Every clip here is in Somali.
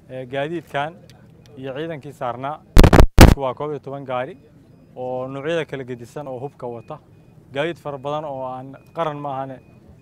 gaadiidkan iyo ciidankii saarnaa waa koob iyo toban gaari oo noocyada kala gedisan oo hubka wata gaadiid fara badan oo aan qaran ma ahane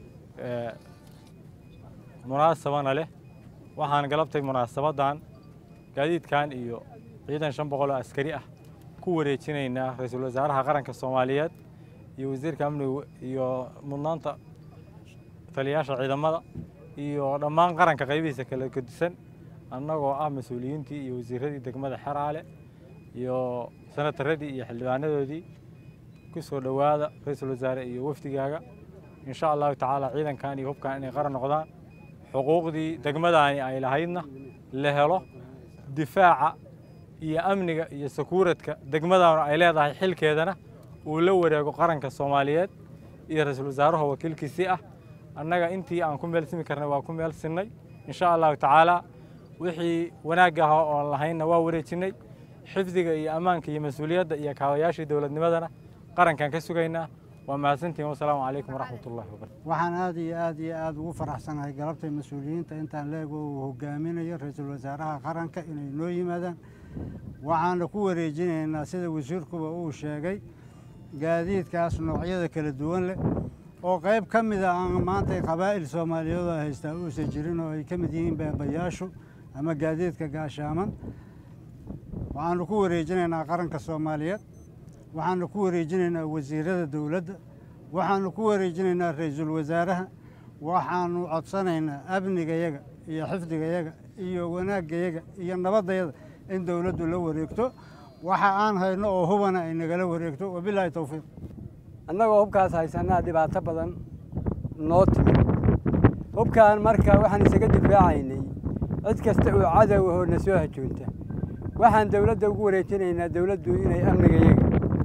munaasabana leh waxaan galabtay munaasabadan gaadiidkan iyo ciidan shan boqol oo askari ah ku wareejinaynaa ra-iisul wasaaraha qaranka soomaaliyeed iyo wasiirka amniga iyo mudnaanta taliyayaasha ciidamada iyo dhammaan qaranka qaybihiisa kala gedisan annagoo ah mas-uuliyiintii iyo wasiiradii degmada xeraale iyo senataradii iyo xildhibaanadoodii ku soo dhowaada ra-iisul wasaare iyo wafdigaaga insha allahu tacaala ciidankan iyo hubkan inay qaran noqdaan xuquuqdii degmadaani ay lahaydna la helo difaaca iyo amniga iyo sakuuradka degmadaanu ay leedahay xilkeedana uu la wareego qaranka soomaaliyeed iyo ra-iisul wasaaraha wakiilkiisii ah annaga intii aan ku meel simi karnay waa ku meel sinnay insha allahu tacaala wixii wanaagga ahaa oon lahaynna waa wareejinnay xifdiga iyo ammaanka iyo mas-uuliyadda iyo kaawayaashii dowladnimadana qarankan ka sugaynaa waa mahadsantihin wasalaamu calaykum waraxmat ullahi wabarakatu waxaan aad iyo aad iyo aad ugu faraxsanahay galabtay mas-uuliyiinta intaan leego uu hogaaminayo ra-iisul wasaaraha qaranka inay noo yimaadaan waxaana ku wareejinaynaa sida wasiirkuba uu sheegay gaadiidkaas noocyada kala duwan leh oo qayb ka mida aan maanta qabaa'il soomaaliyeed oo haystaa uusan jirin oo ay ka mid yihiin baabayaashu ama gaadiidka gaashaaman waxaanu ku wareejinaynaa qaranka soomaaliyeed waxaanu ku wareejinaynaa wasiirada dowladda waxaanu ku wareejinaynaa ra-iisul wasaaraha waxaanu codsanaynaa amnigayaga iyo xifdigayaga iyo wanaagayaga iyo nabadayada in dowladdu la wareegto waxa aan hayno oo hubana ay nagala wareegto wabilaahi towfiiq annagoo hubkaas haysanaa dhibaato badan noo timid hubkaan marka waxaan isaga difaacaynay cid kasta oo cadow ahoo na soo hajoonta waxaan dowladda ugu wareejinaynaa dowladdu inay amnigayaga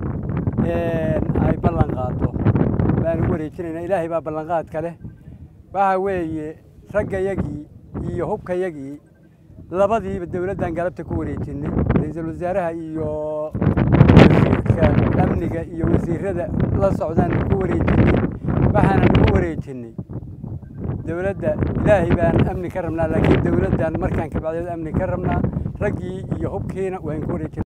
ay ballan qaado baan ugu wareejinaynaa ilaahay baa ballanqaadka leh waxa weeye raggayagii iyo hubkayagii labadiiba dowladdan galabta ku wareejinay ra-iisul wasaaraha iyo wasiirka amniga iyo wasiirada la socdaan ku wareejinay waxaana nagu wareejinay dowladda ilaahay baan amni ka rabnaa laakiin dowladdan markaan kabacdeed amni ka rabnaa raggii iyo hubkiina waan ku wareejinay